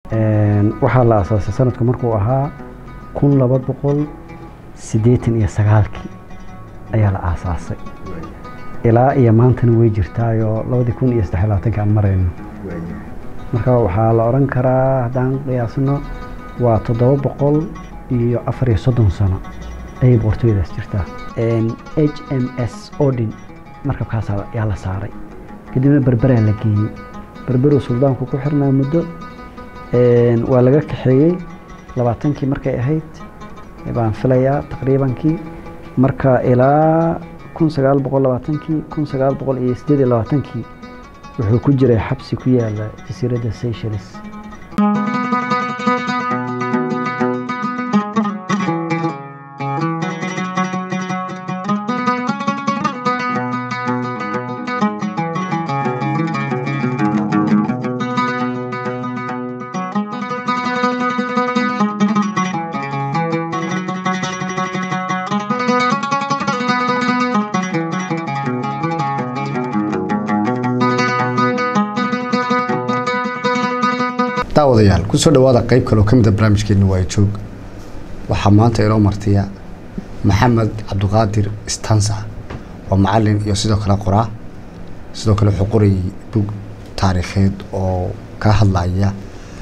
waxaa la asaasay sanadku markuu ahaa kun laba boqol siddeetan iyo sagaalkii ayaa la aasaasay ilaa iyo maantana way jirtaayoo labadii kun iyo saddex labaatanka aan marayno marka waxaa la odhan karaa haddaan qiyaasno waa toddoba boqol iyo afar iyo soddon sano ayay boqortooyadaas jirtaa h m s odin markabkaas ayaa la saaray kadibna berberaa la geeyey berberuu suldaanku ku xirnaa muddo waa laga kaxeeyey labaatankii markay ahayd baan filayaa taqriibankii marka ilaa kun sagaal boqol labaatankii kun sagaal boqol iyo siddeed iyo labaatankii wuxuu ku jiray xabsi ku yaala jasiiradda seychelles daawadayaal kusoo dhawaada qeyb kaloo ka mida barnaamijkeena waa joog waxaa maanta inoo martiya maxamed cabdiqaadir stansa waa macalin iyo sidoo kale qoraa sidoo kale wuxuu qorayay bug taariikheed oo ka hadlaya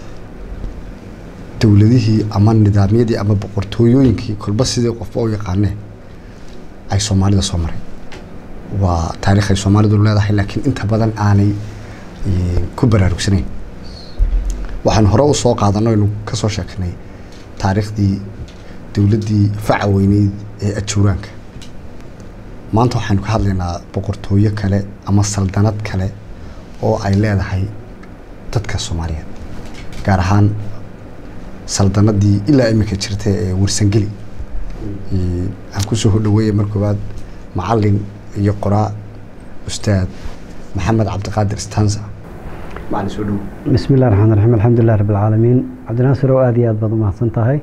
dowladihii ama nidaamyadii ama boqortooyooyinkii kolba sidii qofba u yaqaanee ay soomaalida soo maray waa taarikh ay soomaalidu leedahay laakiin inta badan aanay ku baraarugsanayn waxaan hore u soo qaadano aynu ka soo sheeknay taariikhdii dowladdii faca weyneyd ee ajuuraanka maanta waxaynu ka hadlaynaa boqortooyo kale ama saldanad kale oo ay leedahay dadka soomaaliyeed gaar ahaan saldanadii ilaa iminka jirta ee warsangeli aan kusoo hodhaweeya mar koowaad macalin iyo qoraa ustaad maxamed cabdiqaadir stanza macalin soo dhow bismi illahi raxmaan raxiim alxamdulilah rabbi alcaalamiin cabdinaasir oo aada iyo aad baad u mahadsan tahay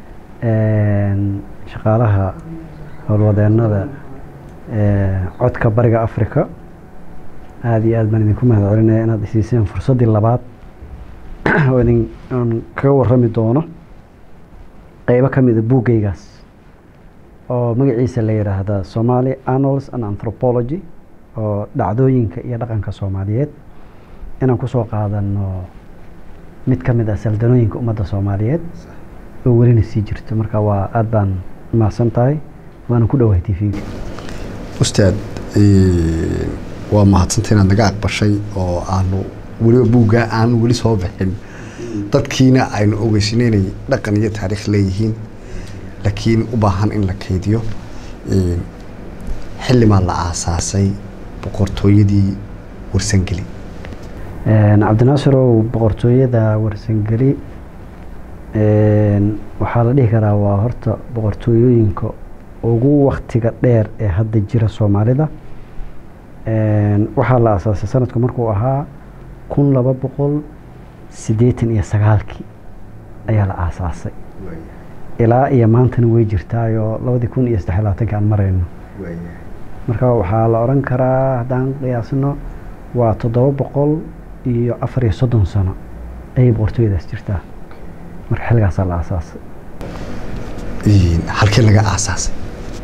shaqaalaha howlwadeennada codka bariga africa aada iyo aad baan idinku mahad celinaya inaad isiiseen fursaddii labaad oo idin aan kaga warrami doono qeybo ka mida buuggaygaas oo magaciisa la yidhaahda somali annals and anthropology oo dhacdooyinka iyo dhaqanka soomaaliyeed inaan kusoo qaadano mid ka mid ah saldanooyinka ummadda soomaaliyeed oo welina sii jirto marka waa aada baan mahadsan tahay waana ku dhowahay t v-ga ustaad waa mahadsanta inaad naga aqbashay oo aanu weliba buuggaa aanu weli soo bixin dadkiina aynu ogeysinay inay dhaqan iyo taariikh leeyihiin laakiin u baahan in la kaydiyo xillimaa la aasaasay boqortooyadii warsangeli cabdinaasarow boqortooyada warsangeli waxaa la dhihi karaa waa horta boqortooyooyinka ugu waktiga dheer ee hadda jira soomaalida waxaa la aasaasay sanadku markuu ahaa kun laba boqol siddeetan iyo sagaalkii ayaa la aasaasay ilaa iyo maantana way jirtaayoo labadii kun iyo saddex labaatanka aan marayno marka waxaa la odhan karaa haddaan qiyaasno waa toddoba boqol iyo afar iyo soddon sano ayay boqortooyadaas jirtaa marka xilligaasaa la aasaasay halkii laga aasaasay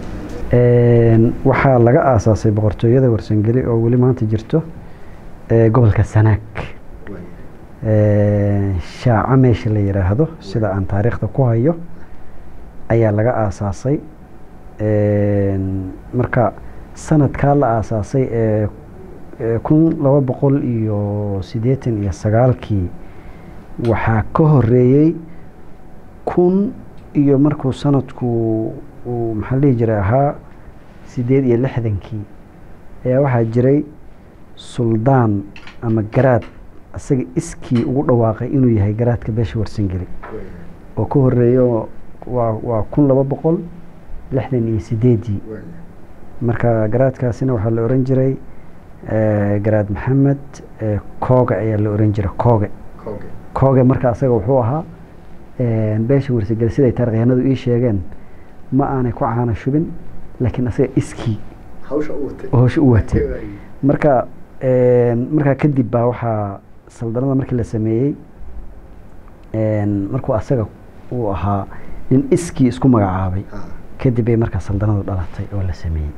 waxaa laga aasaasay boqortooyada warsangeli oo weli maanta jirto gobolka sanaag shaaco meesha la yidhaahdo sida aan taariikhda ku hayo ayaa laga aasaasay marka sanadkaa la aasaasay ee kun laba boqol iyo siddeetan iyo sagaalkii waxaa ka horeeyey kun iyo markuu sanadku uu maxaa la dhihi jiray ahaa siddeed iyo lixdankii ayaa waxaa jiray suldaan ama garaad isaga iskii ugu dhawaaqay inuu yahay garaadka beesha warsangeli oo ka horeeyo waa waa kun laba boqol lixdan iyo sideedii marka garaadkaasina waxaa la oran jiray garaad maxamed kooge ayaa la oran jiray kooge kooge marka asaga wuxuu ahaa beesha warsangeli siday taarikhyahanadu ii sheegeen ma aanay ku caana shubin laakiin asaga iskii hawsha u watay marka markaa kadib baa waxaa saldanada markii la sameeyey markuu asaga uu ahaa nin iskii isku magacaabay kadib bay markaa saldanadu dhalatay oo la sameeyey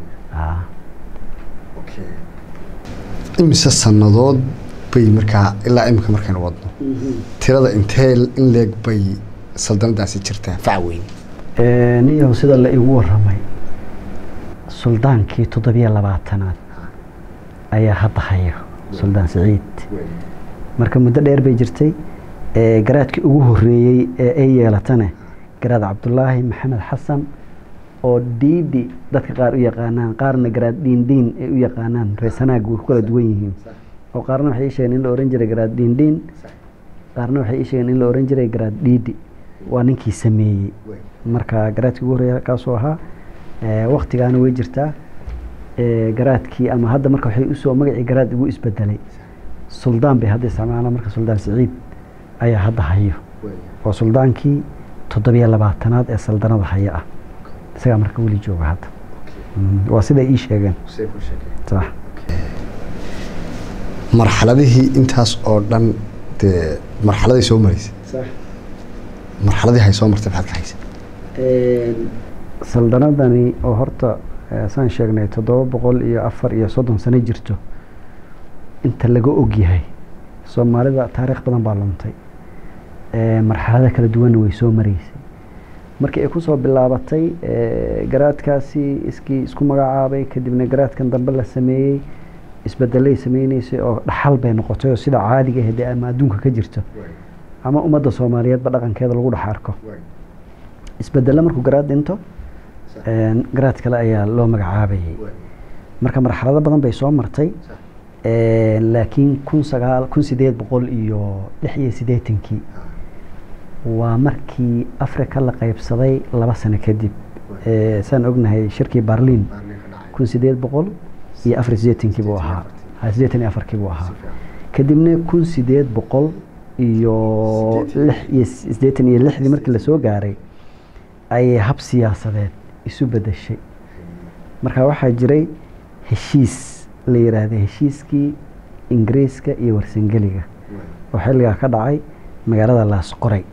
imise sannadood bay markaa ilaa imika markaynu wadno tirada intee in leeg bay saldanadaasi jirtaa facweyn niyow sida la igu waramay suldaankii toddobiyo labaatanaad ayaa hadda hayo suldaan siciid marka muddo dheer bay jirtay garaadkii ugu horeeyey ee ay yeelatane garaad cabdulaahi maxamed xasan oo diidi dadka qaar u yaqaanaan qaarna garaad dhiindhiin ay u yaqaanaan reesanaag way ku kala duwan yihiin oo qaarna waxay ii sheegeen in la ohan jiray garaad dhiindhiin qaarna waxay ii sheegeen in la ohan jiray garaad dhiidi waa ninkii sameeyey marka garaadkii ugu horeeya kaasuu ahaa waktigaana way jirtaa garaadkii ama hadda marka waxay usoo magacii garaad igu isbedelay suldaan bay hadda isticmaalaan marka suldaan siciid ayaa hadda hayo waa suldaankii toddobiyo labaatanaad ee saldanada haya ah isagaa marka weli jooga hadda waa siday ii sheegeen sax marxaladihii intaas oo dhan dee marxaladay soo maraysay marxaladii hay soo martay maxaad ka haysa saldanadani oo horta saan sheegnay toddoba boqol iyo afar iyo soddon sano jirto inta laga ogyahay soomaalida taariikh badan baa luntay marxalada kala duwanna way soo maraysay markii ay kusoo bilaabatay garaadkaasi iskii isku magacaabay kadibna garaadkan dambe la sameeyey isbedelay sameyneysay oo dhaxal bay noqotay oo sida caadiga ahde ama adduunka ka jirto ama ummadda soomaaliyeedba dhaqankeeda lagu dhex arko isbedelle markuu garaad dhinto garaad kale ayaa loo magacaabayay marka marxalado badan bay soo martay laakiin kun sagaal kun sideed boqol iyo lix iyo siddeetankii waa markii africa la qaybsaday laba sano kadib saan ognahay shirkii barliin kun sideed boqol iyo afar sideetankii buu ahaa sideetan iyo afarkii buu ahaa kadibna kun sideed boqol iyo lix iyo siddeetan iyo lixdii markii lasoo gaaray ayay hab siyaasadeed isu bedeshay marka waxaa jiray heshiis la yiraahda heshiiskii ingiriiska iyo warsangeliga oo xilligaa ka dhacay magaalada laasqoray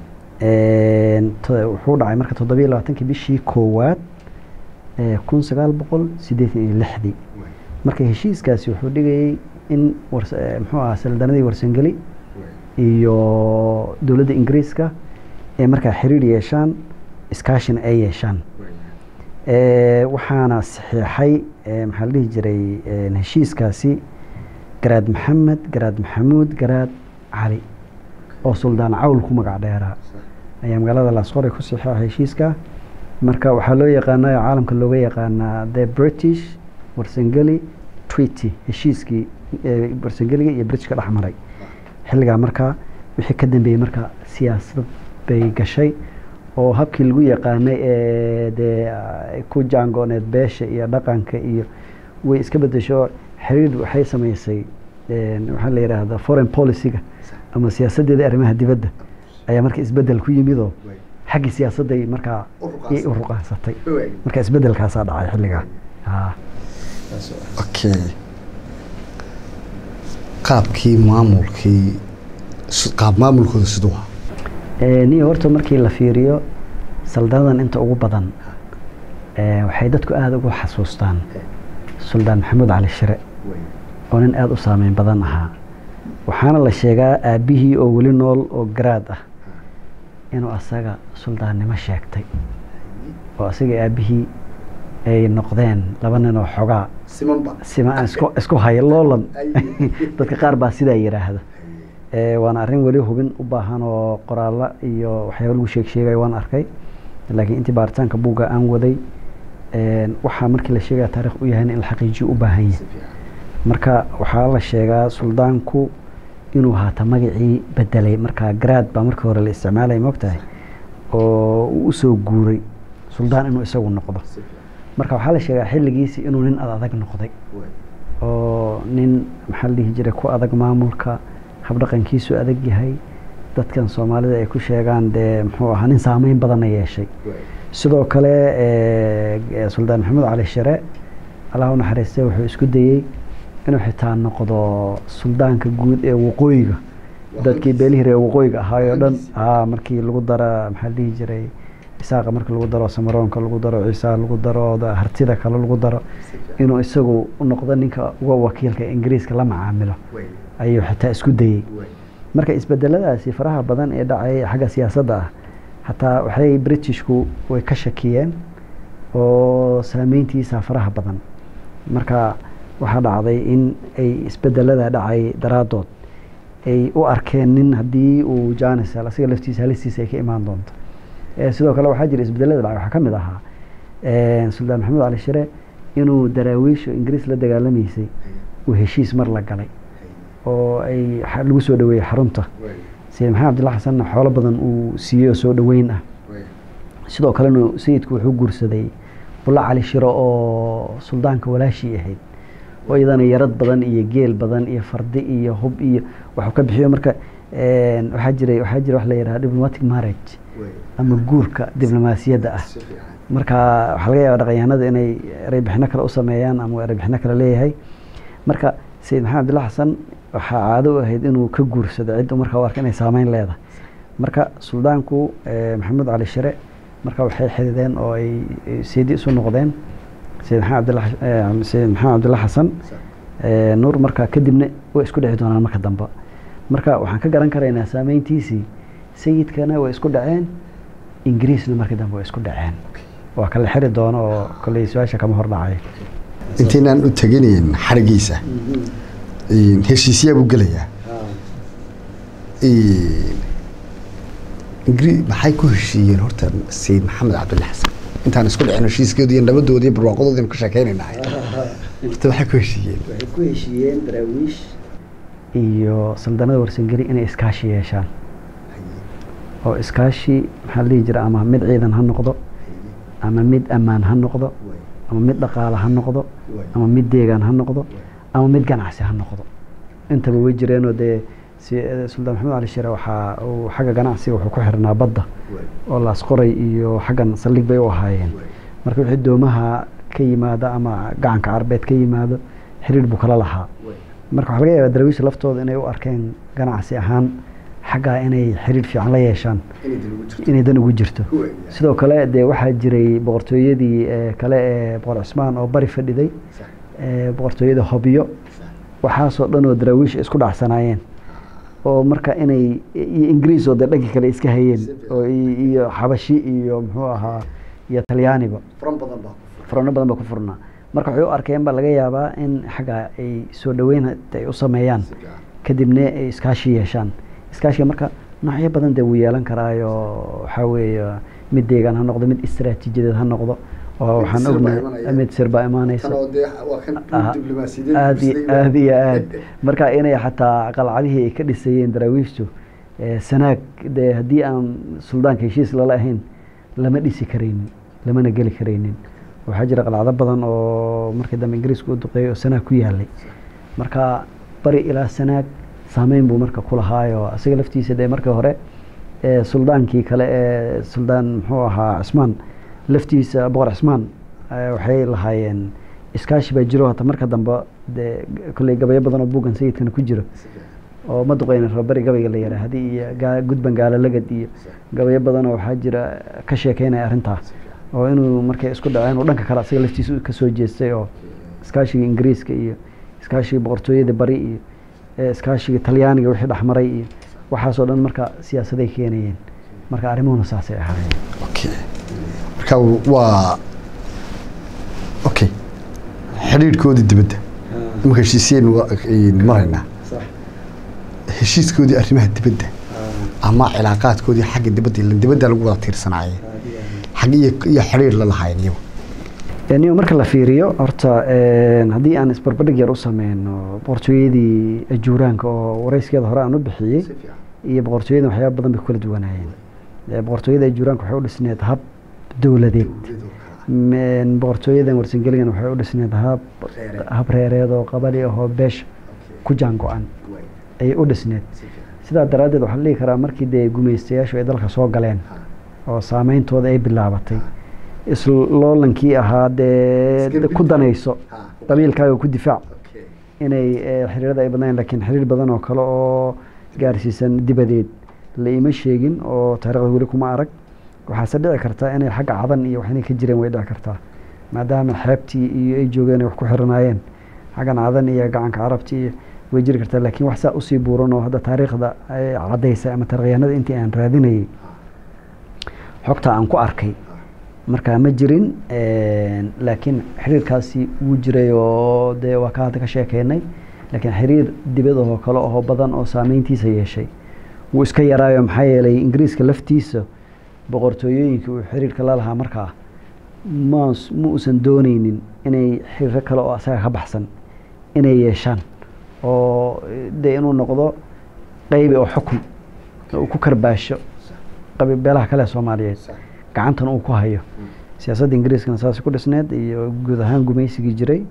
wuxuu dhacay marka toddobiyo labaatankii bishii koowaad kun sagaal boqol siddeetan iyo lixdii marka heshiiskaasi wuxuu dhigayay in muxuu ahaa saldanadii warsangeli iyo dowladda ingiriiska ee markaa xiriir yeeshaan iskaashina ay yeeshaan waxaana saxiixay maxaa la dhihi jiray heshiiskaasi garaad maxamed garaad maxamuud garaad cali oo suldaan cawl ku magac dheeraa ayaa magaalada laasqoray ku saxiixa heshiiska marka waxaa loo yaqaanaa oo caalamka looga yaqaanaa the british warsangeli treaty heshiiskii warsangeliga iyo britishka dhex maray xilligaa markaa wixii ka dambeeyey marka siyaasad bay gashay oo habkii lagu yaqaanay ee dee ku jaangooneed beesha iyo dhaqanka iyo way iska bedesho xiriir waxay samaysay waxaa la yidhaahda foreign policyga ama siyaasaddeeda arrimaha dibadda ayaa marka isbedel ku yimidoo xaggii siyaasadday markaa u ruqaansatay marka isbedelkaasaa dhacay xilligaa okay qaabkii maamulkii qaab maamulkooda siduu ahaa niyo horta markii la fiiriyo saldanadan inta ugu badan waxay dadku aada ugu xasuustaan suldaan maxamuud cali shire oo nin aada u saameyn badan ahaa waxaana la sheegaa aabbihii oo weli nool oo garaad ah inuu asaga suldaannimo sheegtay oo asaga aabbihii ay noqdeen laba nin oo xogaa sima isku haya loolan dadka qaar baa sidaa yidhaahda waana arrin weli hubin u baahan oo qoraallo iyo waxyaaba lagu sheeg sheegaya waan arkay laakiin intii baaritaanka buugga aan waday waxaa markii la sheegaya taarikh u yahayna in la xaqiijiyo u baahan yahay marka waxaa la sheegaa suldaanku inuu haata magacii bedelay markaa garaad baa markii hore la isticmaalaya mogtahay oo uu usoo guuray suldaan inuu isagu noqdo marka waxaa la sheegaa xilligiisi inuu nin ad adag noqday oo nin maxaa la dhihi jiray ku adag maamulka habdhaqankiisu adag yahay dadkan soomaalida ay ku sheegaan dee muxuu ahaa nin saameyn badanna yeeshay sidoo kale suldaan maxamed cali shire allah u naxariistay wuxuu isku dayey inuu xitaa noqdo suldaanka guud ee waqooyiga dadkii beelihii reer waqooyiga ahaayoo dhan aa markii lagu dara maxaa la dhihi jiray isaaqa marka lagu daro samaroonka lagu daro ciisaa lagu daro hartida kale lagu daro inuu isagu u noqdo ninka uga wakiilka ingiriiska la macaamilo ayuu xitaa isku dayey marka isbedeladaasi faraha badan ee dhacay xagga siyaasadda ah hataa waxay britishku way ka shakiyeen oo saameyntiisa faraha badan marka waxaa dhacday in ay isbedelada dhacay daraadood ay u arkeen nin haddii uu janis asiga laftiisa halistiisa ay ka imaan doonto sidoo kale waxaa jira isbedelada dhacay waxaa ka mid ahaa suldaan maxamed cali shire inuu daraawiishu ingiriis la dagaalamaysay uu heshiis mar la galay oo ay lagu soo dhaweeyey xarunta sayid maxamed abdilla xasanna xoolo badan uu siiyey oo soo dhaweyn ah sidoo kalena sayidku wuxuu guursaday bulla cali shiro oo suldaanka walaashii ahayd oo iyadana yarad badan iyo geel badan iyo fardi iyo hub iyo waxuu ka bixiyo marka waxaa jiray waxaa jira wax la yidhaha diplomatic marriage ama guurka diblomaasiyadda ah marka waxaa laga yaaba dhaqanyahanada inay ereybixino kale u sameeyaan ama ereybixino kale leeyahay marka sayid maxamed abdilla xasan waxaa caado u ahayd inuu ka guursado cidda markaa u arka inay saameyn leedahay marka suldaanku maxamed cali shire marka waxay xidideen oo ay seedi isu noqdeen sayid maxamed abdilla sayid maxamed abdilla xasan nuur marka kadibna way isku dhici doonaan marka dambe marka waxaan ka garan karaynaa saameyntiisii sayidkana way isku dhaceen ingiriisna markii dambe way isku dhaceen waa kala xiri doono oo kolley su-aasha kama hor dhacay intaynaan u teginayn xarigiisa heshiisyaa buu gelayaa ingri maxay ku heshiiyeen horta sayid maxamed cabdulla xasan intaan isku dhicin heshiiskeedu iyo nabadoodi iyo barwaaqadoodaynu ka sheekeynaynahay horta waxay ku heshiiyeen waxay ku heshiiyeen daraawiish iyo saldanada warsangeli inay iskaashi yeeshaan oo iskaashi maxaa la dhihi jira ama mid ciidan ha noqdo ama mid ammaan ha noqdo ama mid dhaqaale ha noqdo ama mid deegaan ha noqdo ama mid ganacsi ha noqdo intaba way jireenoo dee suldaan maxamed cali shire waxaa uu xagga ganacsiga wuxuu ku xirnaa badda oo laasqoray iyo xaggan saldhig bay u ahaayeen marka wixii doomaha ka yimaada ama gacanka carbeed ka yimaado xiriir buu kala lahaa marka waxaa laga yaabaa daraawiisha laftooda inay u arkeen ganacsi ahaan xaggaa inay xiriir fiican la yeeshaan inay dan ugu jirto sidoo kale dee waxaa jiray boqortooyadii kale ee boqor cismaan oo bari fadhiday boqortooyada hobyo waxaasoo dhan oo daraawiish isku dhacsanaayeen oo marka inay iyo ingiriis oo dee dhankii kale iska hayeen oo iyo xabashi iyo muxuu ahaa iyo talyaaniba furano badan baa ku furnaa marka waxay u arkeen baa laga yaabaa in xagga ay soo dhaweyn ay u sameeyaan kadibna ay iskaashi yeeshaan iskaashiga marka noocyo badan dee wuu yeelan karaayo waxaa weeye mid deegaan ha noqdo mid istaraatiijiyadeed ha noqdo oo waxaan ognahay mid sir baa imaanaysa aad iyo aad iyo aad marka inay xataa qalcadihii ay ka dhisayeen daraawiishtu sanaag dee haddii aan suldaanka heshiis lala ahayn lama dhisi karaynin lamana geli karaynin waxaa jira qalcado badan oo markii dambe ingiriisku u duqeeyay oo sanaag ku yaalay marka bari ilaa sanaag saameyn buu marka ku lahaayo isaga laftiisa dee markii hore suldaankii kale ee suldaan muxuu ahaa cismaan laftiisa boqor cismaan waxay lahaayeen iskaashi baa jiro hata marka dambe dee kolley gabayo badan oo buuggan sayidkana ku jiro oo ma duqeyna rabari gabayga la yidhaahdi iyo gudban gaalalagad iyo gabayo badanoo waxaa jira ka sheekeynaya arrintaa oo inuu markay isku dhaceen uu dhanka kale asaga laftiisa kasoo jeestay oo iskaashigii ingiriiska iyo iskaashigii boqortooyada bari iyo iskaashigii talyaaniga wixii dhexmaray iyo waxaasoo dhan marka siyaasaday keenayeen marka arrimuhuna saasay ahaayeen okay marka waa okay xidhiidhkoodii dibadda imaka heshiisiyaynu maraynaa heshiiskoodii arrimaha dibadda ama cilaaqaadkoodii xagga dibadda ilan dibadda lagu wada tiirsanaaye xag iyo iyo xidhiidh la lahayn iyagu niyo marka la fiiriyo horta haddii aan isbarbardhig yar u sameyno boqortooyadii ajuuraanka oo warayskeeda hore aan u bixiyey iyo boqortooyadan waxyaaba badan bay ku kala duwanaayeen boqortooyada ajuuraanka waxay u dhisneed hab dowladeed boqortooyadan warsangeligan waxay u dhisneed hab hab reereed oo qabali ahoo beesha ku jaan go-an ayay u dhisneed sidaa daraaddeed waxaa la dhihi karaa markii dee gumaystayaashu ay dalka soo galeen oo saameyntooda ay bilaabatay isloolankii ahaa dee ku danayso qabiilkaaga ku difaac inay xiriirada ay badnayn lakiin xiriir badan oo kale oo gaarsiisan dibadeed la ima sheegin oo taarikhda weli kuma arag waxaase dhici kartaa inay xagga cadan iyo wax inay ka jireen way dhici kartaa maadaama xeebtii iyo ay joogeen ay wax ku xiranaayeen xaggan cadan iyo gacanka carabti iyo way jiri kartaa laakiin wax saa usii buuran oo hadda taariikhda ay caddaysa ama taarikhyahanada intii aan raadinayay xogta aan ku arkay markaa ma jirin laakiin xiriirkaasi wuu jiray oo dee waa ka hadda ka sheekeynay laakiin xiriir dibadahoo kale oo badan oo saameyntiisa yeeshay wuu iska yaraayo maxaa yeelay ingiriiska laftiisa boqortooyooyinka uu xiriirka la lahaa markaa ma ma uusan dooneynin inay xiriiro kale oo asaga ka baxsan inay yeeshaan oo dee inuu noqdo qeybi oo xukun uu ku karbaasho qabibeelaha kale soomaaliyeed gacantan uu ku hayo siyaasadda ingiriiskana saas ku dhisneed iyo guud ahaan gumaysigii jiray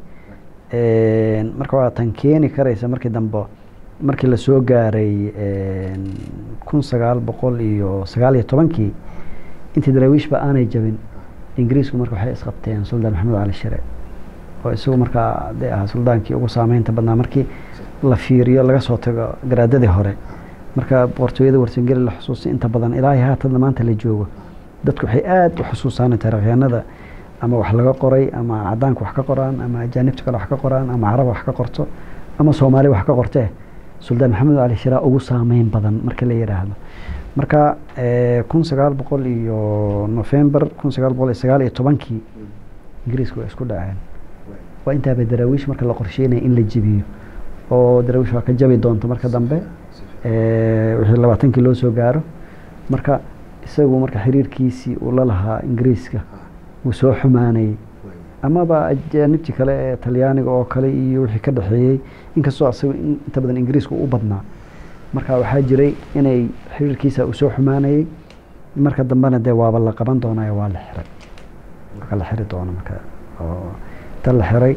marka waa tan keeni karaysa markii dambe markii lasoo gaaray kun sagaal boqol iyo sagaal iyo tobankii intii daraawiishba aanay jabin ingiriisku marka waxay isqabteen suldaan maxamed cali shire oo isagu markaa de ahaa suldaankii ugu saameynta badnaa markii la fiiriyo laga soo tago garaadadii hore marka boqortooyada warsangeli la xusuustay inta badan ilaahay haatadna maanta la joogo dadku waxay aada u xusuusaan taarikhyahanada ama wax laga qoray ama cadaanka wax ka qoraan ama ajaanibta kale wax ka qoraan ama carab wax ka qorto ama soomaali wax ka qortee suldaan maxamed cali shiraa ugu saameyn badan marka la yidhaahdo marka kun sagaal boqol iyo november kun sagaal boqol iyo sagaal iyo tobankii ingiriiska waa isku dhaceen waa intaaba daraawiish marka la qorsheynaya in la jebiyo oo daraawiish waa ka jabi doonta marka dambe wixii labaatankii loo soo gaaro marka isagu marka xiriirkiisii uu la lahaa ingiriiska wuu soo xumaanayay amaba ajaanibtii kale ee talyaaniga oo kale iyo wixii ka dhexeeyey inkastoo asagu inta badan ingiriiska u badnaa marka waxaa jiray inay xiriirkiisa uu soo xumaanayay marka dambena dee waaba la qaban doonayo waa la xiray marka la xiri doono marka oo inta la xiray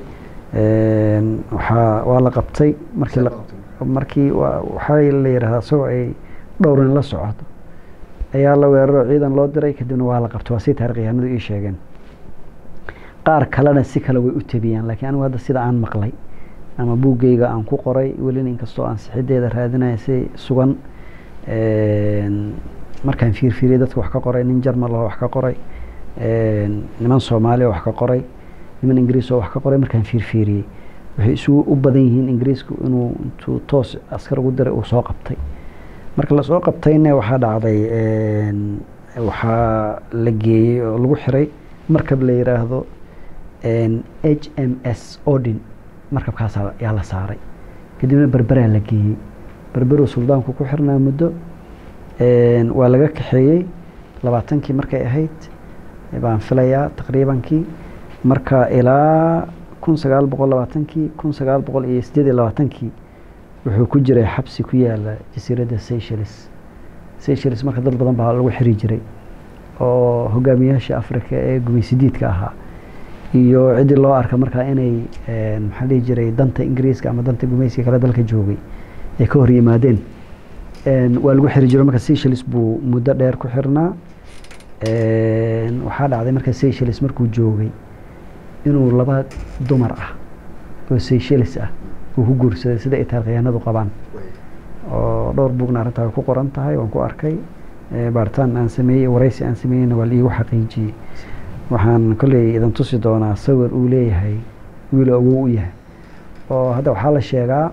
waxaa waa la qabtay markii la markii waxaa la yidhahdaa isagoo ay dhowrin la socoto ayaa la weeraro ciidan loo diray kadibna waa la qabtay waa si taarikhyahanadu ii sheegeen qaar kalena si kale way u tabiyaan laakiin anigu hadda sida aan maqlay ama buuggeyga aan ku qoray welina inkastoo aan sixideeda raadinaya si sugan markaan fiirfiiriyay dadka wax ka qoray nin jarmal oo wax ka qoray niman soomaali oo wax ka qoray niman ingiriis oo wax ka qoray markaan fiirfiiriyey waxay isugu u badan yihiin ingiriisku inuu intuu toos askar ugu diray uu soo qabtay marka lasoo qabtayna waxaa dhacday waxaa la geeyey oo lagu xiray markab la yidhaahdo h m s odin markabkaas yaa la saaray kadibna berberaa la geeyey berberuu suldaanku ku xirnaa muddo waa laga kaxeeyey labaatankii markay ahayd baan filayaa taqriibankii marka ilaa kun sagaal boqol labaatankii kun sagaal boqol iyo sideed iyo labaatankii wuxuu ku jiray xabsi ku yaala jasiiradda seychelles seychelles marka dad badan baa lagu xiri jiray oo hogaamiyaasha africa ee gumaysidiidka ahaa iyo ciddii loo arka markaa inay maxaa dhihi jiray danta ingiriiska ama danta gumaysiga kale dalka joogay ay ka hor yimaadeen waa lagu xiri jiro marka seychelles buu muddo dheer ku xirnaa waxaa dhacday marka seychelles markuu joogay inuu laba dumar ah oo seychelles ah uu ku guursaday sida ay taarikhyahanadu qabaan oo dhowr buugna arrintaa ku qoran tahay waan ku arkay baaritaan aan sameeyey waraysi aan sameeyeyna waa laiigu xaqiijiyey waxaan kolley idan tusi doonaa sawir uu leeyahay wiil awow u yahay oo hadda waxaa la sheegaa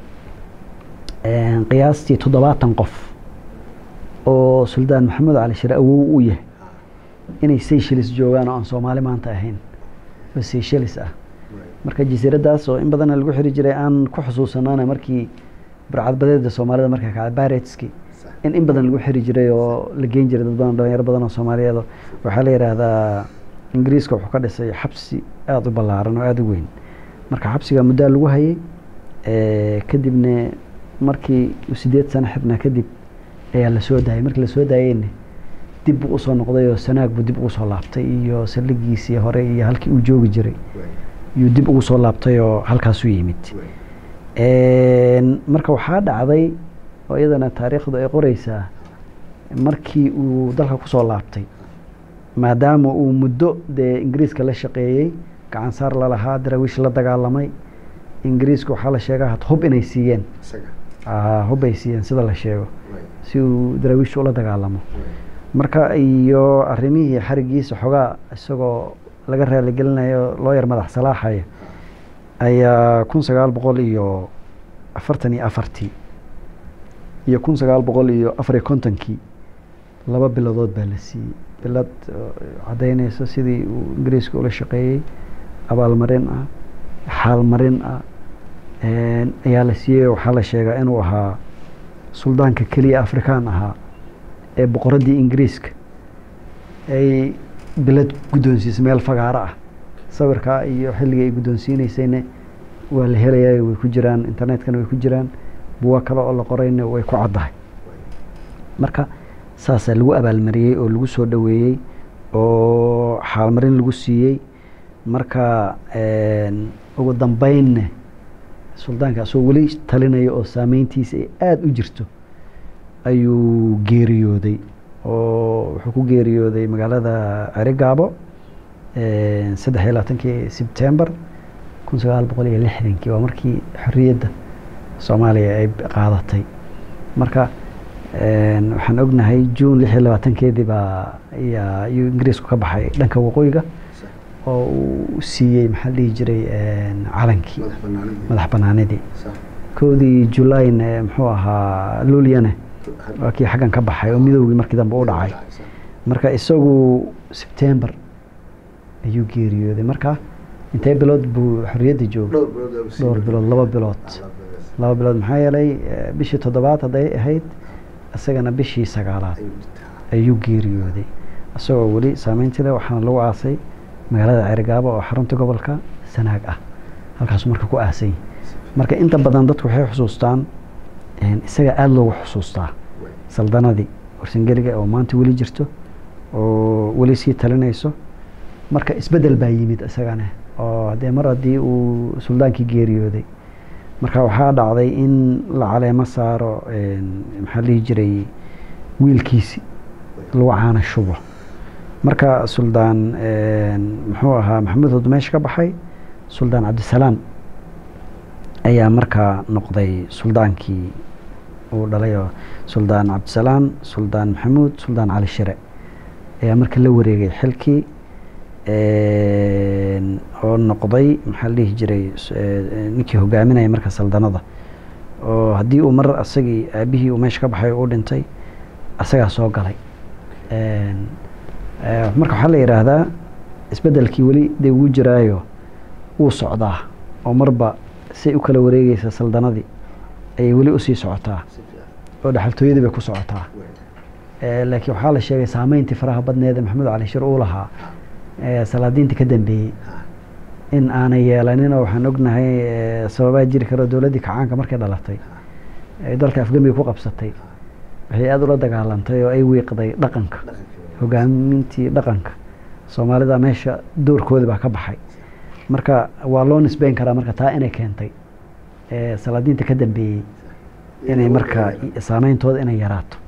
qiyaastii toddobaatan qof oo suldaan maxamed cali shire awow u yahay inay seychelles joogaan oo aan soomaali maanta ahayn oo seychelles ah marka jasiiradaas oo in badanna lagu xiri jiray aan ku xusuusanaana markii burcadbadeeda soomaalida marka kacay baretski in in badan lagu xiri jiray oo la geyn jiray dad badan dhalinyaro badan oo soomaaliyeed waxaa la yidhaahdaa ingiriiska wuxuu ka dhisay xabsi aada u ballaaran oo aada u weyn marka xabsiga muddaa lagu hayay kadibna markii sideed sano xirnaa kadib ayaa lasoo daayay markii lasoo daayeyna dib buu usoo noqday oo sanaag buu dib ugu soo laabtay iyo saldhigiisii hore iyo halkii uu joogi jiray yuu dib ugu soo laabtay oo halkaasu yimid marka waxaa dhacday oo iyadana taariikhdu ay qoreysaa markii uu dalka kusoo laabtay maadaama uu muddo dee ingiriiska la shaqeeyey gacan saar lalahaa daraawiish la dagaalamay ingiriiska waxaa la sheegaa had hub inay siiyeen ah, hub ay siiyeen sida la sheego si uu daraawiishta ula dagaalamo marka iyo arrimihii xarigiisa xogaa isagoo laga raaligelinayo loo yar madax salaaxaya ayaa kun sagaal boqol iyo afartan iyo afartii iyo kun sagaal boqol iyo afar iyo kontonkii laba biladood baa la siiyey bilad oo caddaynaysa sidii uu ingiriiska ula shaqeeyey abaalmarin ah xaalmarin ah een, ayaa la siiyey waxaa la sheegaa inuu ahaa suldaanka keliya afrikaan ahaa ee boqoraddii ingiriiska ay bilad guddoonsiisay meel fagaaro ah sawirkaa iyo xilligii ay guddoonsiineysayna waa la helayaa way ku jiraan internetkana way ku jiraan buwa kale oo la qorayna way ku caddahay marka saasaa lagu abaalmariyey oo lagu soo dhoweeyey oo xaalmarin lagu siiyey marka een, ugu dambeynna suldaanka asagoo weli talinaya oo saameyntiisa ay aada u jirto ayuu geeriyooday oo wuxuu ku geeriyooday magaalada cerigaabo een, saddex iyo labaatankii sebtembar kun sagaal boqol iyo lixdankii waa markii xorriyadda soomaaliya ay qaadatay marka een, waxaan ognahay june lix iyo labaatankeedii baa ayaa ayuu ingiriisku ka baxay dhanka waqooyiga oo uu siiyey maxaa la dhihi jiray een, calankii madax banaanidii kowdii julayna muxuu ahaa luulyane waa kii xaggan ka baxay oo midoogii markii dambe u dhacay marka isagu sebtembar ayuu geeriyooday marka intee bilood buu xorriyadda joogay dhowr bilood laba bilood laba bilood maxaa yeelay eh, bishii toddobaad hadday ahayd isagana bishii sagaalaad ayuu geeriyooday isagoo weli saameyntii leh waxaana lagu aasay magaalada cerigaabo oo xarunta gobolka sanaag ah halkaasuu marka ku aasay marka inta badan dadku waxay xusuustaan een, isaga aada loogu xusuustaa saldanadii warsangeliga oo maanta weli jirto oo weli sii talinayso marka isbedel baa yimid isagana oo haddee mar haddii uu suldaankii geeriyooday marka waxaa dhacday in la caleemo saaro een, maxaa la dhihi jiray wiilkiisi lagu caana shubo marka suldaan een, muxuu ahaa maxamuud hod meesha ka baxay suldaan cabdisalaam ayaa markaa noqday suldaankii uu dhalay oo suldaan cabdisalaam suldaan maxamuud suldaan cali shire ayaa marka la wareegay xilkii een, oo noqday maxaa la dhihi jiray s- ee, ninkii hogaaminaya marka saldanada oo haddii uu mar asagii aabihii uu meesha ka baxay oo u dhintay asagaa soo galay Een, ee, marka waxaa la yidhaahdaa isbeddelkii weli dee wuu jiraayo wuu socdaa oo marba say u kala wareegeysa saldanadii ayay weli usii socotaa oo dhaxaltooyadii bay ku socotaa Ee, laakiin waxaa la sheegay saameyntii faraha badneed ee maxamed cali shir uu lahaa ee, salaadiinta ka dambeeyey in aanay yeelanin oo waxaan ognahay ee, sababaa jiri karo dowladdii kacaanka markay dhalatay ay dalka afgamiga ku qabsatay waxay aada ula dagaalantay oo ay wiiqday dhaqanka hogaamintii dhaqanka soomaalida meesha doorkoodi baa ka baxay marka waa loo nisbeyn karaa marka taa inay keentay ee, salaadiinta ka dambeeyey inay marka saameyntooda inay yaraato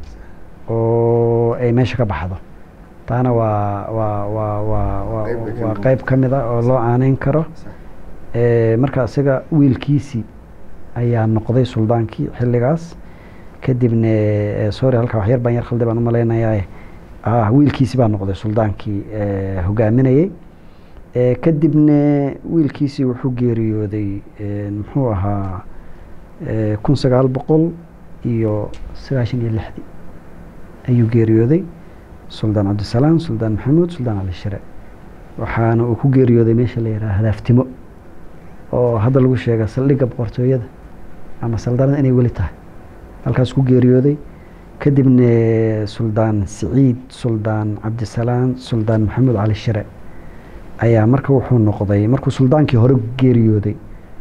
oo ay meesha ka baxdo taana waa waa waa waa waa Qayb bay ka waa noqon qayb ka mid a oo loo aaneyn karo Ee, marka isaga wiilkiisii ayaa noqday suldaankii xilligaas kadibna ee, sorry halkaa wax yar baan yar khaldi baan u malaynayaa ah wiilkiisii baa noqday suldaankii ee, hogaaminayey Ee, kadibna wiilkiisii wuxuu geeriyooday ee, muxuu ahaa ee, kun sagaal boqol iyo sagaashan iyo lixdii ayuu geeriyooday suldaan cabdisalaam suldaan maxamuud suldaan cali shire waxaana uu ku geeriyooday meesha la yidhaha hadaaftimo oo hadda lagu sheega saldhigga boqortooyada ama saldanada inay weli tahay halkaas ku geeriyooday kadibna suldaan siciid suldaan cabdisalaam suldaan maxamuud cali shire ayaa marka wuxuu noqday markuu suldaankii hore geeriyooday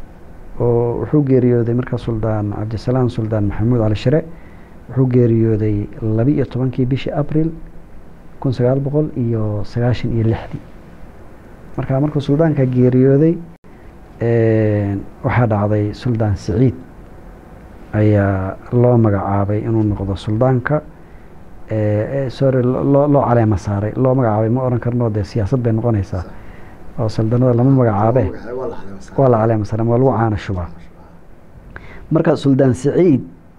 oo wuxuu geeriyooday marka suldaan cabdisalaam suldaan maxamuud cali shire wuxuu geeriyooday laba iyo tobankii bishii abril kun sagaal boqol iyo sagaashan iyo lixdii marka markuu suldaanka geeriyooday een, waxaa dhacday suldaan siciid ayaa loo magacaabay inuu noqdo suldaanka ee, ee, sorry lo- loo loo caleema saaray loo magacaabay ma oran karno dee siyaasad bay noqonaysaa oo saldanada lama magacaabe waa la caleema saaray waa lagu caana shubaa marka suldaan siciid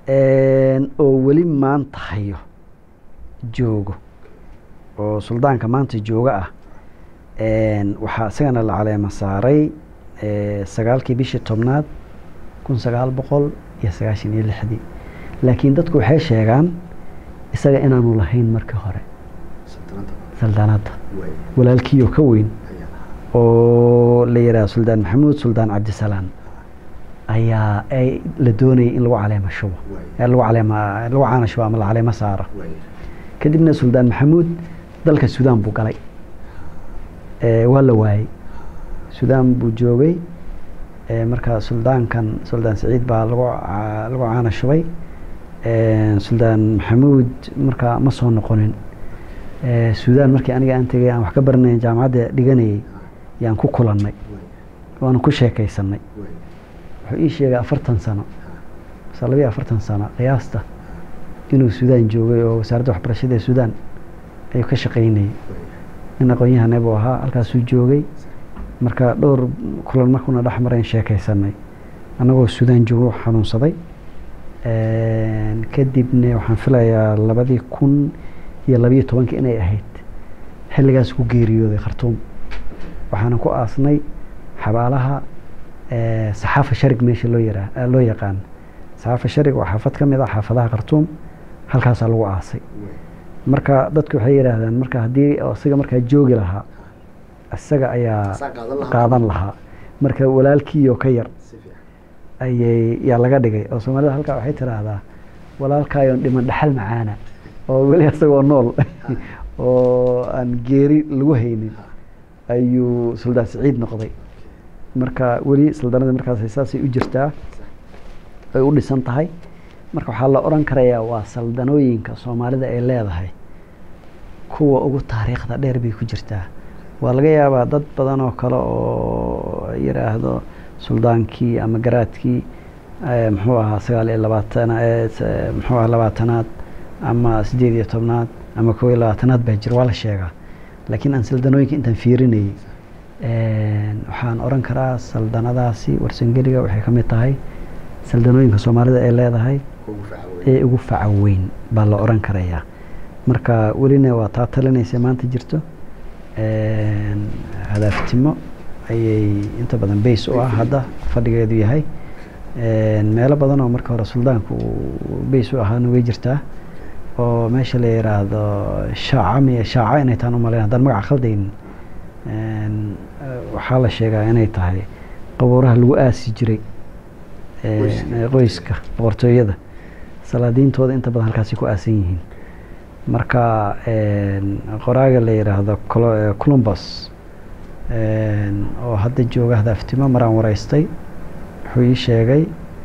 oo weli maanta hayo joogo oo suldaanka maanta jooga ah waxaa isagana la caleema saaray sagaalkii bishii tobnaad kun sagaal boqol iyo sagaashan iyo lixdii laakiin dadku waxay sheegaan isaga inaanu lahayn markii hore saldaanadda walaalkiioo ka weyn oo la yidhaha suldaan maxamuud suldaan cabdisalaan ayaa ay la doonayay in lagu caleema shubo lagu caleema lagu caana shubo ama la caleemo saaro kadibna suldaan maxamuud dalka suudaan buu galay waa la waayey suudaan buu joogay marka suldaankan suldaan saciid baa lagu lagu caana shubay suldaan maxamuud markaa ma soo noqonin suudaan markii aniga aan tegay aan wax ka baranay jaamacadda dhiganayay yaan ku kulannay waana ku sheekaysanay wuxuu ii sheegay afartan sano mase labiyo afartan sano qiyaasta inuu suudaan joogay oo wasaaradda waxbarashada ee suudaan ayuu ka shaqaynayay nin aqoon-yahane buu ahaa halkaasuu joogay marka dhowr kulan markuuna dhex marayn sheekaysanay annagoo suudaan joogo xanuunsaday kadibna waxaan filayaa labadii kun iyo labiyo tobankii inay ahayd xilligaas ku geeriyooday khartuum waxaana ku aasnay xabaalaha saxaafa sharig meesha loo yaraa loo yaqaan saxaafa sharig waa xaafad ka mid ah xaafadaha khartuum halkaasaa lagu aasay marka dadku waxay yidhaahdaan marka haddii isaga markaa joogi lahaa isaga ayaa qaadan lahaa marka walaalkiioo ka yar ayay yaa laga dhigay oo soomaalida halkaa waxay tiraahdaa walaalkaayoon dhiman dhaxal macaana oo weli isagoo nool oo aan geeri lagu haynin ayuu suldaan saciid noqday marka weli saldanadii markaas saasay u jirtaa ay u dhisan tahay marka waxaa la odhan karayaa waa saldanooyinka soomaalida ay leedahay kuwa ugu taariikhda dheer bay ku jirtaa waa laga yaabaa dad badan oo kale oo yidhaahdo suldaankii ama garaadkii muxuu ahaa sagaal iyo labaatan muxuu ahaa labaatanaad ama siddeed iyo tobnaad ama kow iyo labaatanaad baa jira waa la sheegaa laakiin aan saldanooyinka intaan fiirinayay waxaan odhan karaa saldanadaasi warsangeliga waxay ka mid tahay saldanooyinka soomaalida ay leedahay ee ugu faca weyn baa la odhan karayaa marka welina waa taa talinaysa maanta jirto hadaaftimo ayay inta badan bays u ah hadda fadhigeedu yahay meelo badan oo marka hore suldaanku bays u ahaana way jirtaa oo meesha la yiraahdo shaaca miy shaaca inay taan umalayn haddaan magaca khaldaynin waxaa la sheegaa inay tahay qabuuraha lagu aasi jiray qoyska boqortooyada salaadiintooda inta badan halkaasay ku aasan yihiin marka qoraaga la yidhaahdo columbus oo hadda jooga hadaaftimo maraan wareystay wuxuu ii sheegay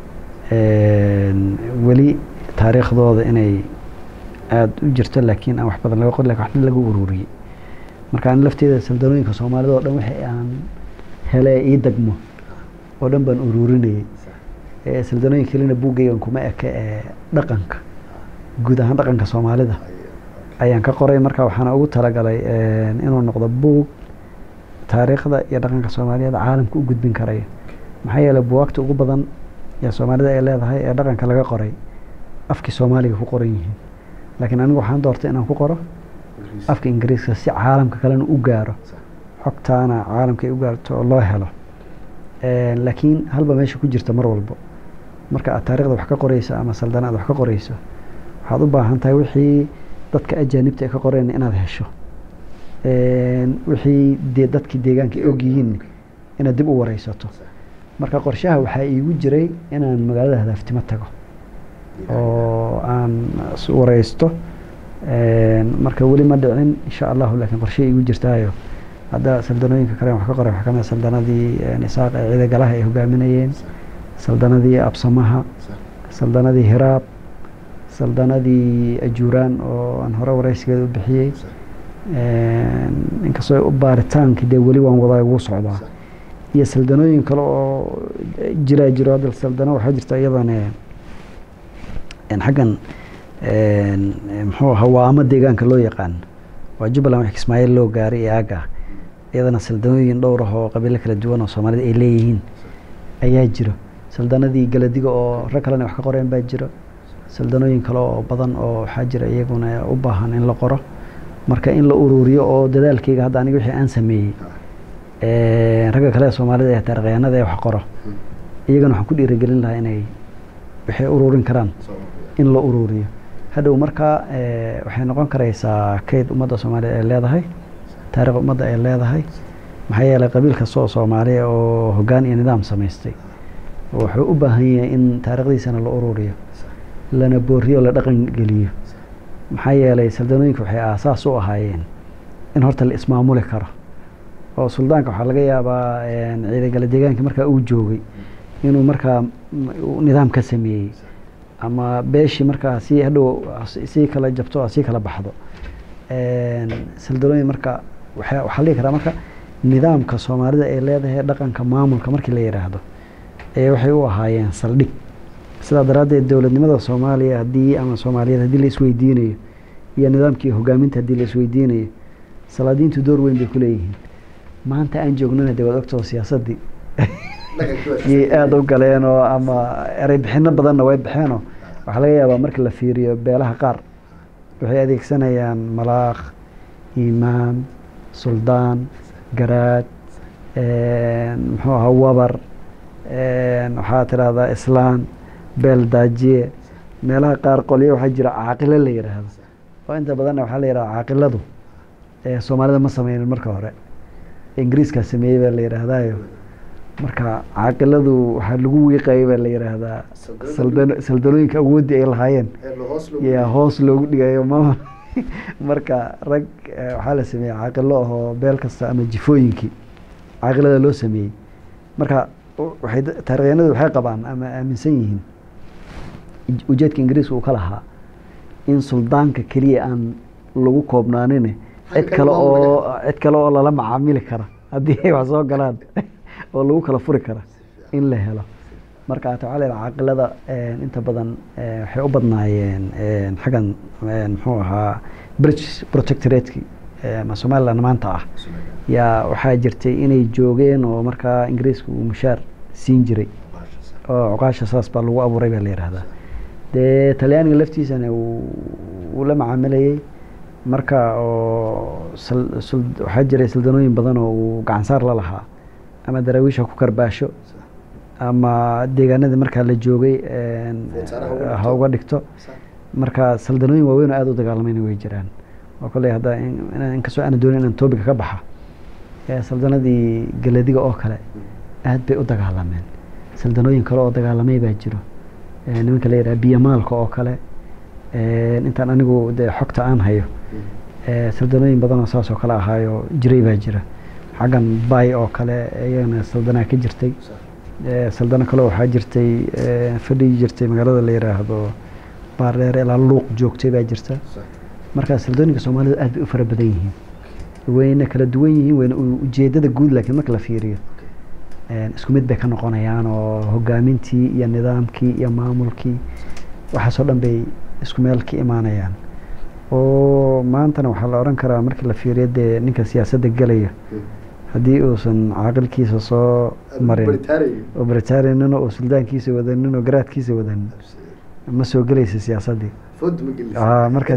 weli taariikhdooda inay aada u jirto laakiin aan wax badan laga qor lakin waxna laga ururiyey marka an lafteeda saldanooyinka soomaalida oo dhan wixii aan hele ii degmo oo dhan baan ururinayay saldanooyin kelina buuggaygan kuma eke ee dhaqanka guud ahaan dhaqanka soomaalida ayaan ka qoray marka waxaana ugu talagalay inuu noqdo buug taariikhda iyo dhaqanka soomaaliyeed caalamka u gudbin karaya maxaa yeeley buwaagta ugu badan ee soomaalida ay leedahay ee dhaqanka laga qoray afkii soomaaliga ku qoran yihiin laakiin anigu waxaan doortay inaan ku qoro afka ingiriiska si caalamka kalena u gaaro xogtaana caalamka ay u gaarto oo loo helo laakiin halba meesha ku jirta mar walbo marka aad taarikhda wax ka qoreyso ama saldana aad wax ka qoreyso waxaad u baahan tahay wixii dadka ajaanibta ay ka qoreen inaad hesho wixii dee dadkii deegaanka ay ogyihiin inaad dib u wareysato marka qorshaha waxaa iigu jiray inaan magaalada hadaaftimo tago oo aan wareysto marka weli ma dhicin insha allahu laakiin qorshe iigu jirtaayo hadda saldanooyinka kale wax ka qoray waxaa kamid saldanadii nisaaq ee ciidagalaha ay hogaaminayeen saldanadii absamaha saldanadii hiraab saldanadii ajuuraan oo aan hore wareysigeeda u bixiyey inkastoo baaritaankii dee weli waan wadaa ugu socdaa iyo saldanooyin kale oo jiraa jiro hadda saldano waxaa jirta iyadana xaggan muxuu hawaamo deegaanka loo yaqaan waa jubbaland wax ismaaciil loo gaaray ee aaga iyadana saldanooyin dhowr ah oo qabiilo kala duwan oo soomaalida ay leeyihiin ayaa jiro saldanadii galadiga oo rag kalena wax ka qoreen baa jiro saldanooyin kale oo badan oo waxaa jira iyaguna u baahan in la qoro marka in la ururiyo oo dadaalkeyga hadda aniga wixii aan sameeyey ragga kale ee soomaalida ee taarikhyahanada ee wax qoro iyagana waxaan ku dhiirigelin lahaa inay waxay ururin karaan in la ururiyo hadhow markaa waxay noqon karaysaa kayd ummadda soomaaliya ay leedahay taarikh ummadda ay leedahay maxaa yeelay qabiil kasta oo soomaaliya oo hoggaan iyo nidaam samaystay wuxuu u baahan yahay in taarikhdiisana la ururiyo lana booriyo la dhaqan geliyo maxaa yeelay saldanooyinka waxay aasaas u ahaayeen in horta la ismaamuli karo oo suldaanka waxaa laga yaabaa ciidagala deegaanka markaa uu joogay inuu markaa nidaam ka sameeyey ama beeshii markaa si hadhow sii kala jabto sii kala baxdo saldanooyin marka waxaa la dhihi karaa marka nidaamka soomaalida ay leedahay dhaqanka maamulka markii la yidhaahdo ee waxay u ahaayeen saldhig sidaa daraaddeed dowladnimada soomaaliya haddii ama soomaaliyeed haddii la isweydiinayo iyo nidaamkii hogaaminta haddii la isweydiinayo salaadiintu door weyn bay ku leeyihiin maanta aan joognana dee waad ogtoo siyaasaddii yay aada u galeen oo ama erey bixino badanna way baxeenoo waxaa laga yaabaa marka la fiiriyo beelaha qaar waxay adeegsanayaan malaakh imaam suldaan garaad muxuu ahaa wabar waxaa tidhaahdaa islaan beel daajiye meelaha qaar qolyo waxaa jira caaqilo la yidhaahdo oo inta badanna waxaa la yidhahda caaqiladu soomaalida ma sameynin marka hore ingiriiskaa sameeyey baa la yidhaahdaayo marka caaqiladu waxaa lagu wiiqayay baa la yidhaahdaa saldan saldanooyinka awooddii ay lahaayeen yaa hoos loogu dhigayo maamul marka rag waxaa la sameeyey caaqilo ahoo beel kasta ama jifooyinkii caaqilada loo sameeyey marka waxay taarikhyanadu waxay qabaan ama aaminsan yihiin ujeedka ingiriiska uu ka lahaa in suldaanka keliya aan lagu koobnaanin cid kale oo cid kale oo lala macaamili kara haddii ay wax soo galaan oo lagu kala furi kara in la helo marka ata waxaa la yidhaha caaqilada inta badan waxay u badnaayeen xaggan muxuu ahaa british protectorateki ama somaliland maanta ah yaa waxaa jirtay inay joogeen oo markaa ingiriiska uu mushaar siin jiray oo cuqaasha saas baa lagu abuuray baa la yidhaahdaa dee talyaaniga laftiisana uu la macaamilayey marka oo waxaa jiray saldanooyin badan oo uu gacansaar la lahaa ama daraawiisha ku karbaasho ama deegaanadii markaa la joogay ha uga dhigto marka saldanooyin waaweyn oo aada u dagaalamayna way jiraan oo kolley hadda inkastoo aana doonin inaan toobiga ka baxa saldanadii galadiga oo kale aad bay u dagaalameen saldanooyin kale oo dagaalamay baa jiro nimanka la yidhaha biyamaalka oo kale intaan anigu dee xogta aan hayo saldanooyin badan oo saas oo kale ahaayo jiray baa jira xaggan bay oo kale iyagana saldanaa ka jirtay saldano kale waxaa jirtay fadhigi jirtay magaalada la yidhaahdo baardheer ilaa luuq joogtay baa jirta marka saldooyinka soomaalidu aad bay u fara badan yihiin wayna kala duwan yihiin wayna ujeedada guud laakiin marka la fiiriyo isku mid bay ka noqonayaan oo hogaamintii iyo nidaamkii iyo maamulkii waxaasoo dhan bay isku meel ka imaanayaan oo maantana waxaa la odhan karaa markii la fiiriyo dee ninka siyaasadda gelaya haddii uusan caaqilkiisa soo marin oo baritaariynin oo suldaankiisa wadanin oo garaadkiisa wadanin ma soo gelaysa siyaasaddii marka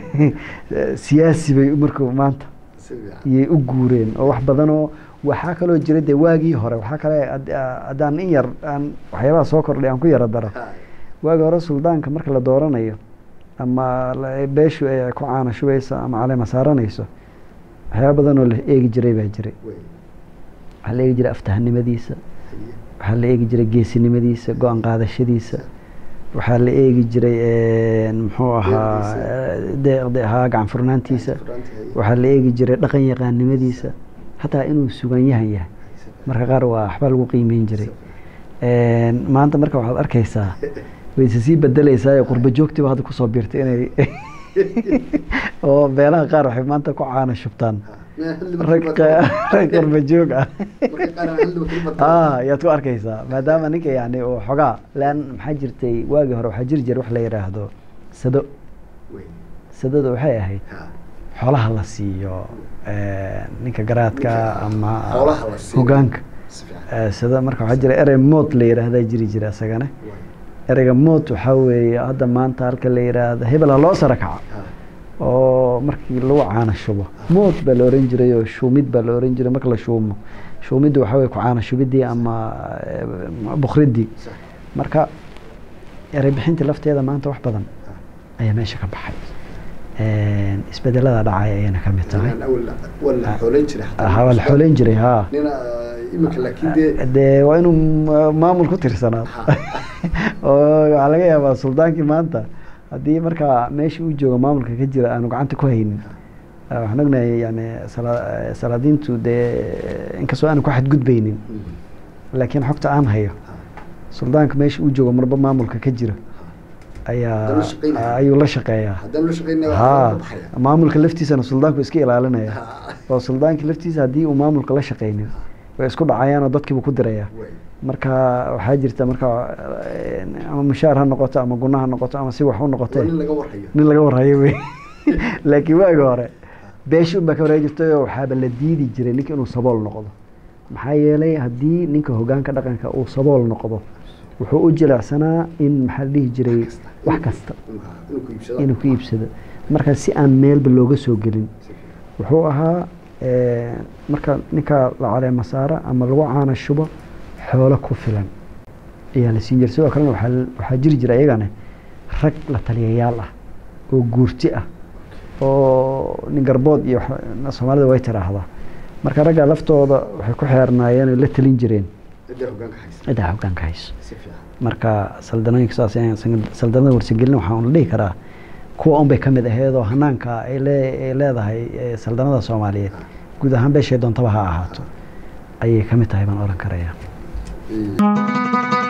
siyaasi bay marku maanta iyay u guureen oo wax badanoo waxaa kaloo jira dee waagii hore waxaa kale haddaan in yar aan waxyaabaha soo kordhay aan ku yaro daro waagii hore suldaanka marka la dooranayo ama beeshu ay ku caana shubayso ama caleema saaranayso waxyaaba badan oo la eegi jiray baa jiray waxaa la eegi jiray aftahanimadiisa waxaa la eegi jiray geesinimadiisa go-aan qaadashadiisa waxaa la eegi jiray muxuu ahaa deeqde ahaa gacan furnaantiisa waxaa la eegi jiray dhaqan yaqaannimadiisa hataa inuu sugan yahan yahay marka qaar waa waxbaa lagu qiimeyn jiray maanta marka waxaad arkaysaa wayse sii bedeleysaa qurba joogtiba hadda kusoo biirtay inay oo beelaha qaar waxay maanta ku caana shubtaan rag qurba joog ah ayaad ku arkaysaa maadaama ninka yani uu xogaa lan maxaa jirtay waagii hore waxaa jiri jira wax la yidhaahdo sado sadada waxay ahayd xoolaha la siiyo ninka garaadka ama hogaanka sado marka waxaa jira erey mood la yidhaahdaa jiri jira isagana ereyga mood waxaa weeye hadda maanta halka la yidhaahdo hebel ha loo sara kaca oo markii lagu caana shubo mood baa la oran jiray oo shuumid baa la oran jiray marka la shuumo shuumiddu waxaa weye ku caana shubidii ama eh, bukridii marka erey bixintii lafteeda maanta wax badan ayaa meesha ka baxay Een, isbedelada dhacay ayayna ka mid tahay waa la xoolayn jiray Ha, waa la xoolayn jiray ha nina imika laakiin dee dee waa inuu ma- maamul ku tirsanaado oo waxaa laga yaabaa suldaankii maanta haddii markaa meesha uu joogo maamulka ka jira aanu gacanta ku haynin Eh, waxaan ognahay yani sala- eh, salaadiintu dee inkastoo aanu ku xadgudbaynin laakiin xogta aan hayo suldaanka meesha uu joogo marba maamulka ka jira ayaa Haddana la shaqeynaya. ayuu la shaqeeyaa haddaan la shaqeynaya ha waa baxaya maamulka laftiisana suldaanku iska ilaalinaya oo suldaanki laftiisa haddii uu maamulka la shaqaynin way isku dhacayaan oo dadkiibu ku diraya Way. marka waxaa jirta marka eh, ama mushaar ha noqoto ama guna ha noqoto ama si wax u waa noqotee nin laga warhayo nin laga warhayo wey laakiin waagi hore beesha unbaa ka wareegi jirtay oo waxaaba la diidi jiray ninka inuu sabool noqdo maxaa yeelay haddii ninka hogaanka dhaqanka uu sabool noqdo wuxuu u jilecsanaa in maxaa la dhihi jiray wax kasta inuu ku iibsado inuu ku iibsado marka si aan meelba looga soo gelin wuxuu ahaa eh, marka ninka la caleema saara ama lagu caana shubo xoolo ku filan ayaa la siin jiray sidoo kalena waxaa waxaa jiri jira iyagana rag la taliyayaal ah oo guurti ah oo nin garbood iyo wax- soomaalida way tiraahdaa marka ragga laftooda waxay ku xeernaayeen oo la talin jireen cidda hogaanka haysa cidda hogaanka hayso si fiican marka saldanooyinka saas ayaan san- saldanada warsagelin waxaa un la dhihi karaa kuwa unbay ka mid aheed oo hanaanka ay lee- ay leedahay eh, saldanada soomaaliyeed guud ahaan beeshay doontaba ha ahaato ayay ka mid tahay baan oran karaya Ee,